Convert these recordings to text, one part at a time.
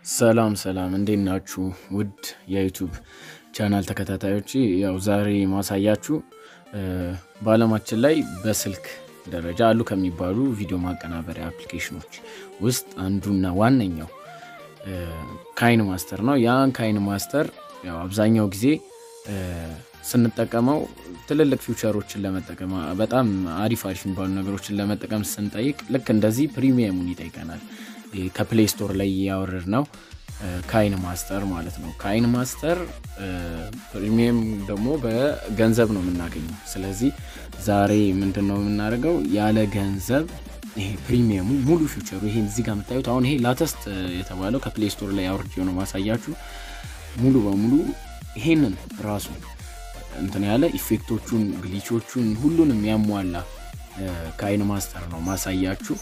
ሰላም ሰላም እንዴት ናችሁ? ውድ የዩቱብ ቻናል ተከታታዮች፣ ያው ዛሬ ማሳያችሁ በዓለማችን ላይ በስልክ ደረጃ አሉ ከሚባሉ ቪዲዮ ማቀናበሪያ አፕሊኬሽኖች ውስጥ አንዱና ዋነኛው ካይን ማስተር ነው። ያን ካይን ማስተር ያው አብዛኛው ጊዜ ስንጠቀመው ትልልቅ ፊውቸሮችን ለመጠቀም በጣም አሪፍ አሪፍ የሚባሉ ነገሮችን ለመጠቀም ስንጠይቅ ልክ እንደዚህ ፕሪሚየሙን ይጠይቀናል። ከፕሌይ ስቶር ላይ ያወረድ ነው ካይን ማስተር ማለት ነው። ካይን ማስተር ፕሪሚየም ደግሞ በገንዘብ ነው የምናገኘው። ስለዚህ ዛሬ ምንድን ነው የምናደርገው ያለ ገንዘብ ይሄ ፕሪሚየሙ ሙሉ ፊውቸሩ ይሄ እዚህ ጋር የምታዩት አሁን ይሄ ላተስት የተባለው ከፕሌይ ስቶር ላይ አውርጄ ነው ማሳያችሁ። ሙሉ በሙሉ ይሄንን ራሱ እንትን ያለ ኢፌክቶቹን፣ ግሊቾቹን ሁሉንም ያሟላ ካይን ማስተር ነው ማሳያችሁ።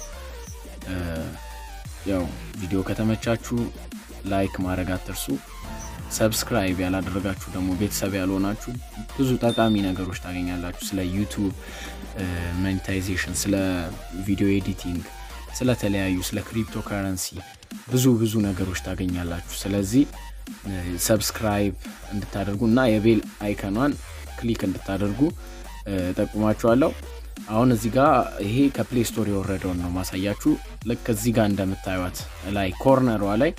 ያው ቪዲዮ ከተመቻችሁ ላይክ ማድረግ አትርሱ። ሰብስክራይብ ያላደረጋችሁ ደግሞ ቤተሰብ ያልሆናችሁ ብዙ ጠቃሚ ነገሮች ታገኛላችሁ። ስለ ዩቱብ ሞኔታይዜሽን፣ ስለ ቪዲዮ ኤዲቲንግ፣ ስለተለያዩ ስለ ክሪፕቶ ከረንሲ ብዙ ብዙ ነገሮች ታገኛላችሁ። ስለዚህ ሰብስክራይብ እንድታደርጉ እና የቤል አይከኗን ክሊክ እንድታደርጉ ጠቁማችኋለሁ። አሁን እዚህ ጋር ይሄ ከፕሌይ ስቶር የወረደውን ነው ማሳያችሁ። ልክ እዚህ ጋር እንደምታዩት ላይ ኮርነሯ ላይ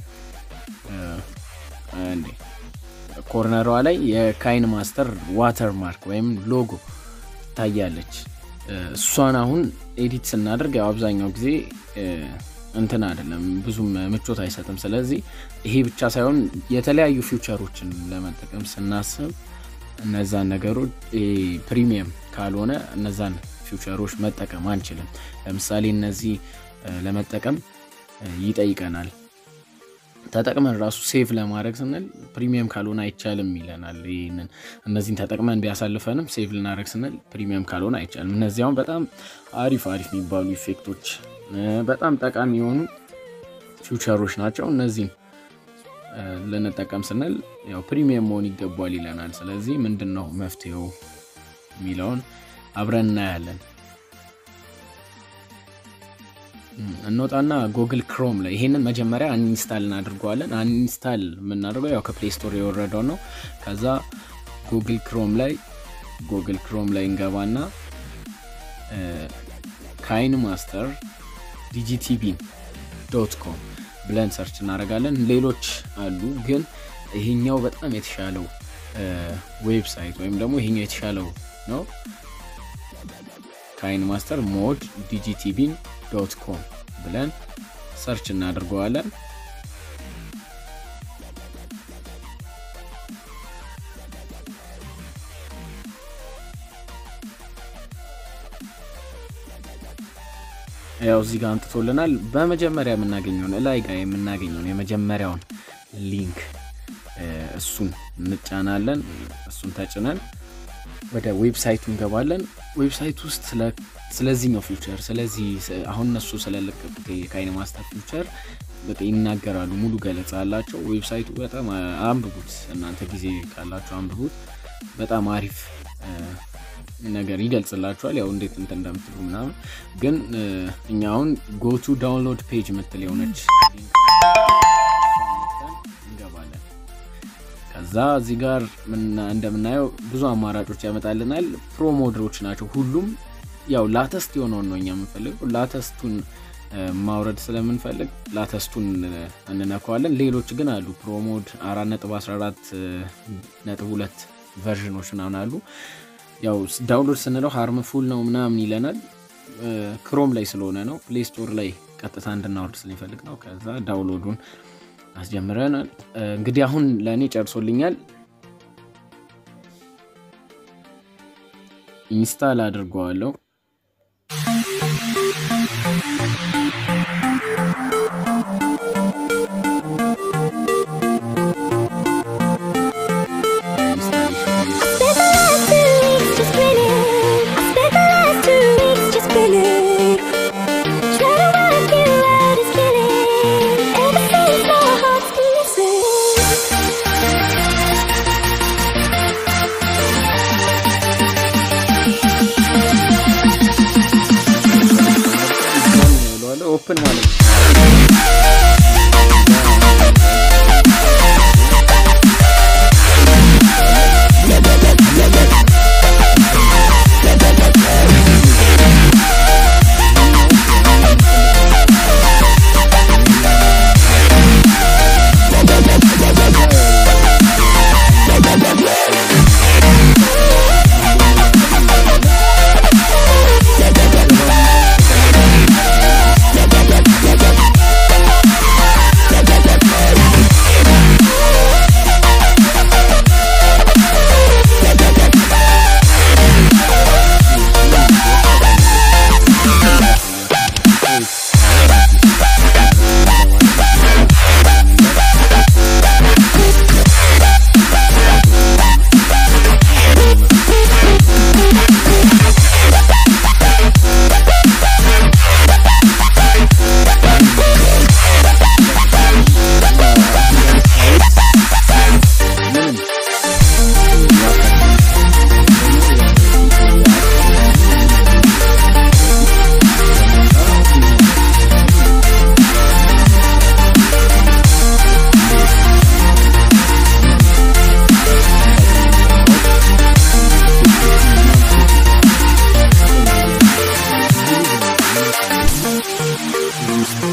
ኮርነሯ ላይ የካይን ማስተር ዋተር ማርክ ወይም ሎጎ ታያለች። እሷን አሁን ኤዲት ስናደርግ ያው አብዛኛው ጊዜ እንትን አይደለም ብዙም ምቾት አይሰጥም። ስለዚህ ይሄ ብቻ ሳይሆን የተለያዩ ፊውቸሮችን ለመጠቀም ስናስብ እነዛን ነገሮች ፕሪሚየም ካልሆነ እነዛን ፊውቸሮች መጠቀም አንችልም። ለምሳሌ እነዚህ ለመጠቀም ይጠይቀናል። ተጠቅመን ራሱ ሴቭ ለማድረግ ስንል ፕሪሚየም ካልሆነ አይቻልም ይለናል። ይህንን እነዚህን ተጠቅመን ቢያሳልፈንም ሴቭ ልናደረግ ስንል ፕሪሚየም ካልሆነ አይቻልም። እነዚህ አሁን በጣም አሪፍ አሪፍ የሚባሉ ኢፌክቶች፣ በጣም ጠቃሚ የሆኑ ፊውቸሮች ናቸው። እነዚህም ልንጠቀም ስንል ያው ፕሪሚየም መሆን ይገባል ይለናል። ስለዚህ ምንድን ነው መፍትሄው የሚለውን አብረን እናያለን። እንወጣና ጉግል ክሮም ላይ ይሄንን መጀመሪያ አንኢንስታል እናድርገዋለን። አንኢንስታል የምናደርገው ያው ከፕሌይ ስቶር የወረደው ነው። ከዛ ጉግል ክሮም ላይ ጉግል ክሮም ላይ እንገባና ካይን ማስተር ዲጂቲቪ ዶት ኮም ብለን ሰርች እናደርጋለን። ሌሎች አሉ፣ ግን ይሄኛው በጣም የተሻለው ዌብሳይት ወይም ደግሞ ይሄኛው የተሻለው ነው። ካይን ማስተር ሞድ ዲጂቲቪን ዶት ኮም ብለን ሰርች እናደርገዋለን። ያው እዚህ ጋር አምጥቶልናል። በመጀመሪያ የምናገኘውን እላይ ጋር የምናገኘውን የመጀመሪያውን ሊንክ እሱን እንጫናለን። እሱን ተጭነን ወደ ዌብሳይቱ እንገባለን። ዌብሳይት ውስጥ ስለዚህኛው ፊውቸር ስለዚህ አሁን እነሱ ስለለቀቁት የካይን ማስተር ፊውቸር በቃ ይናገራሉ። ሙሉ ገለጻ አላቸው። ዌብሳይቱ በጣም አንብቡት፣ እናንተ ጊዜ ካላችሁ አንብቡት። በጣም አሪፍ ነገር ይገልጽላችኋል። ያው እንዴት እንትን እንደምትሉ ምናምን። ግን እኛ አሁን ጎቱ ዳውንሎድ ፔጅ ምትል የሆነች እንገባለን። ከዛ እዚህ ጋር እንደምናየው ብዙ አማራጮች ያመጣልናል። ፕሮ ሞድሮች ናቸው ሁሉም። ያው ላተስት የሆነውን ነው እኛ የምንፈልገው። ላተስቱን ማውረድ ስለምንፈልግ ላተስቱን እንነካዋለን። ሌሎች ግን አሉ። ፕሮሞድ 4.14 ነጥብ ሁለት ቨርዥኖች ምናምን አሉ። ያው ዳውንሎድ ስንለው ሃርምፉል ነው ምናምን ይለናል። ክሮም ላይ ስለሆነ ነው። ፕሌይ ስቶር ላይ ቀጥታ እንድናወርድ ስለሚፈልግ ነው። ከዛ ዳውንሎዱን አስጀምረናል። እንግዲህ አሁን ለእኔ ጨርሶልኛል። ኢንስታል አድርገዋለሁ። ኦፕን ማለት ነው። አምስት